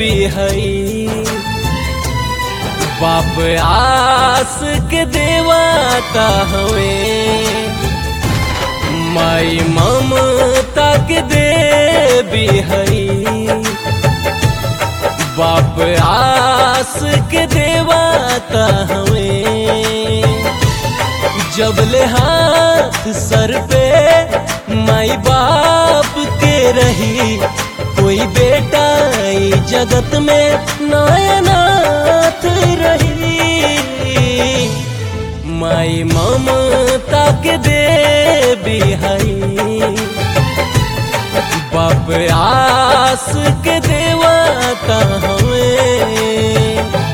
देवी हई बाप आस के देवाता हवे माई ममता के देवी हई बाप आस के देवाता हवे जब ले हाथ सर पे माई बाप के रही कोई बेटा ई जगत में नायनाथ रही माई ममता के देवी हई बाप आस के देवाता हमें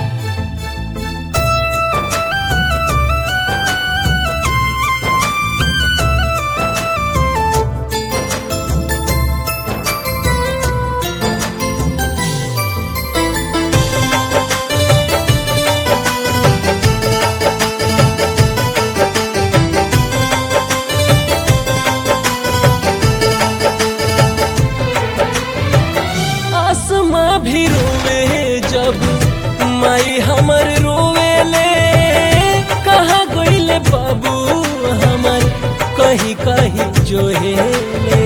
आसमा भी रोवे जब माई हमर रोवे ले कहाँ गईले बाबू हमर कहीं कहीं जोहे ले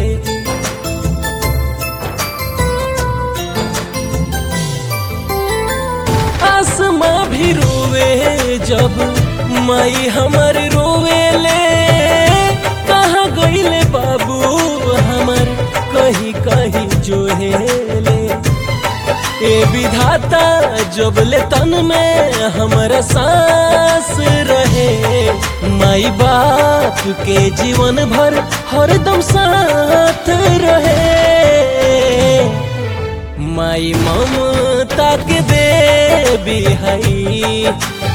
आसमा भी रोवे जब माई हमर रोवे ले कहाँ गईले बाबू हमर कहीं कहीं जोहेले ए विधाता जब ले तन में हमारा सांस रहे माई बाप के जीवन भर हरदम साथ रहे माई ममता के देवी हई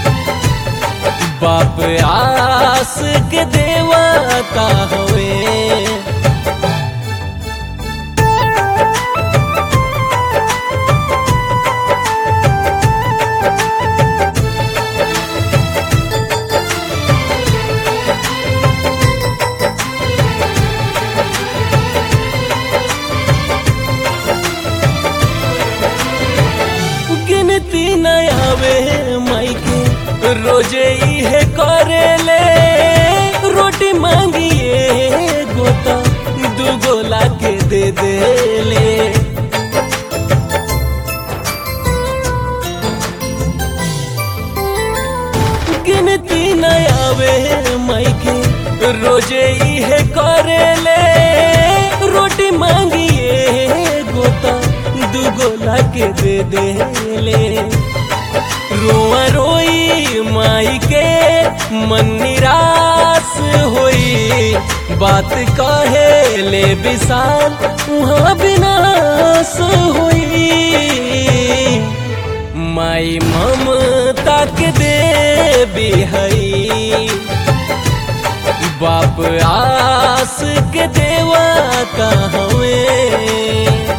बाप आस के देवता हवे गिनती न आवे माई के रोजे इहे करे ले रोटी मांगिए गोता दू गोला के दे दे ले गिनती न आवे माई के रोजे इहे करे ले रोटी मांगिए गोता दू गोला के दे दे ले रोआ रोई माई के मन निराश होई बात कहे ले विशाल वहाँ विनाश होई माई ममता के देवी हई बाप आस के देवा हमें